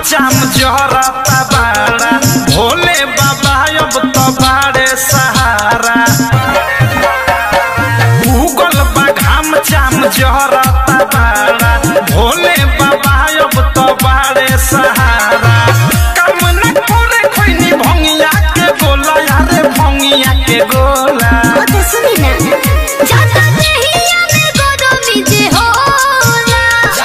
चाम जहरता बाड़ा भोले बाबा अब तो बाड़े सहारा उगल बा घाम चाम जहरता बाड़ा भोले बाबा अब तो बाड़े सहारा काम न करे खैनी भंगिया के गोला यारे भंगिया के गोला ओ तो सुनी ना जाता देहिया में गरमी जे होला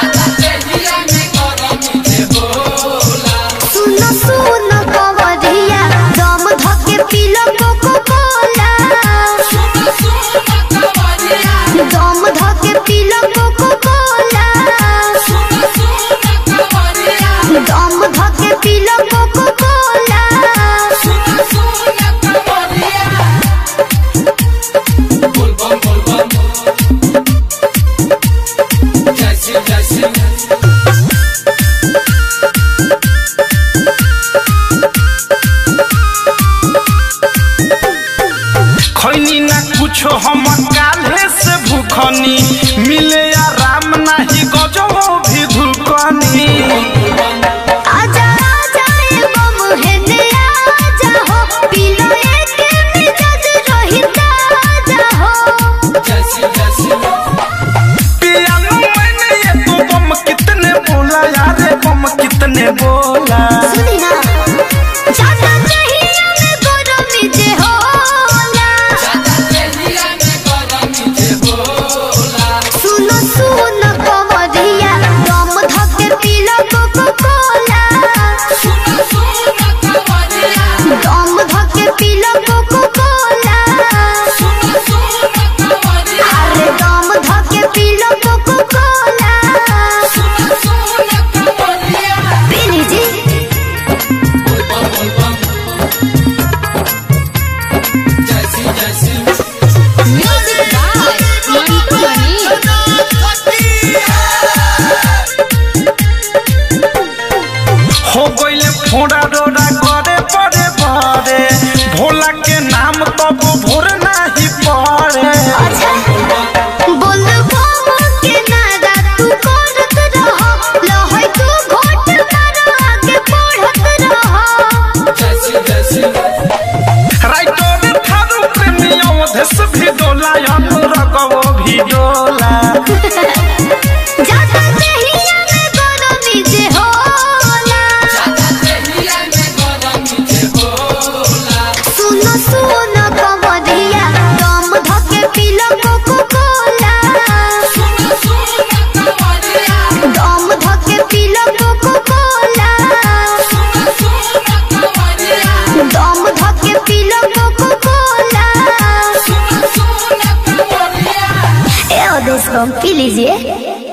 सुनो सुनो कवरिया दम धके पीलो कोको कोला दम धके पीलो कोको कोला दम धके पीलो कोको कोला खैनी ना कुछो हम काल्हे से भूखनी मिले आराम नाही गजो भी धुकनी आजा आजा ए बम हेने आजा हो पीलो एक मिजाज रही ताजा हो पियानो मैंने ये तो बम कितने बोला यारे बम कितने बोला सुनी ना जाता चाहिए में गरमी जे होला सुनो सुनो कवरिया दम धके पीलो कोको कोला दम धके पीलो कोको कोला अरे दम धके पीलो कोको कोला पी लीजिए Music by Mantu Mani. हो गइले फोड़ा डोरा करे पड़े पड़े भोला के नाम तब भोर नाही पड़े अच्छा बोल बाबा के नारा तू करत रह लहै तू घोट मार आगे बढ़त रह राइटर थारू प्रेमी अवधेश भी डोला अनुरगवो भी डोला जाता देहिया में गरमी जे होला सुनो सुनो कवरिया दम धके पीलो कोको कोला दम धके पीलो कोको कोला दम धके पीलो कोको कोला ए ओदेश बम पी लीजिए